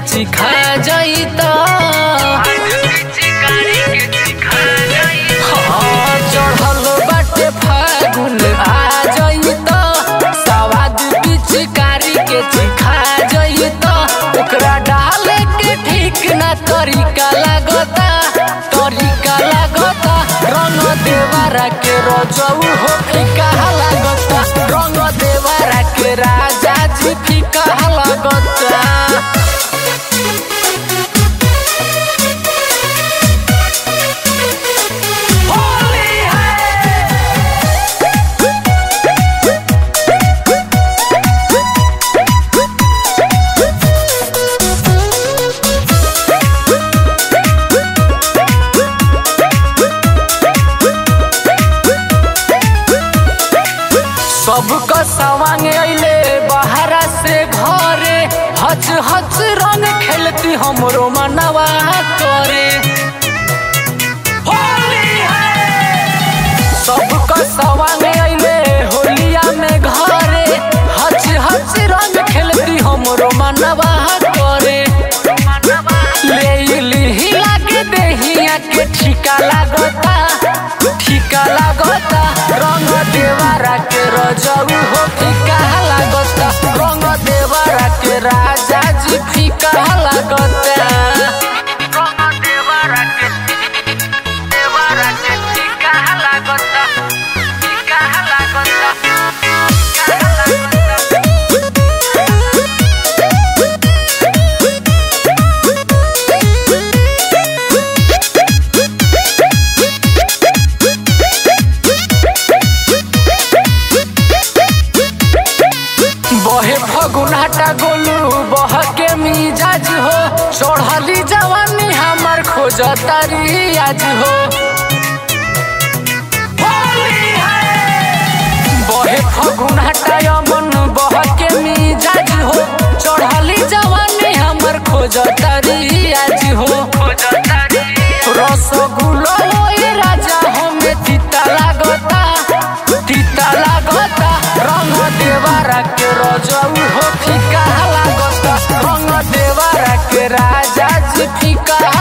चिखा जईता हाँ, चढ़ल बाटे फागुन आ जईता सवाद पिचकारी के चिखा जईता ओकरा डाले के ठीक ना तरीका लागता तरीका लागता रंग देवारा के रजऊ हो फीका लागता रंग देवारा के राजा जी फीका लागता होली है सबका सवांग अइले बाहरा से घरे हच हच रंग खेलती हमरो मनवा करे होली है सबका सवांग अइले होलिया में घरे हच हच रंग खेलती हमरो मनवा करे ले लिही लागे देहिया के ठिका लागता ठिका लागता रंग देवारा के रजऊ हो फीका लागता रंग देवारा के राजा जी फीका लागता रंग देवारा के देवारा के फीका लागता फीका लागता फीका लागता बहे फगुनाटा गोलू बह के मिजाज हो चढ़ली जवानी हमार खोज तारी आज हो होली है। बहे फगुनाटा यमन बह के मिजाज हो चढ़ली जवानी हमार खोज तारी आज हो रसगुल्ला ओए राजा हमें तीता लागता तीता लागता रंग देवारा के रजऊ हो फीका लागता रंग देवारा के राजा जी फीका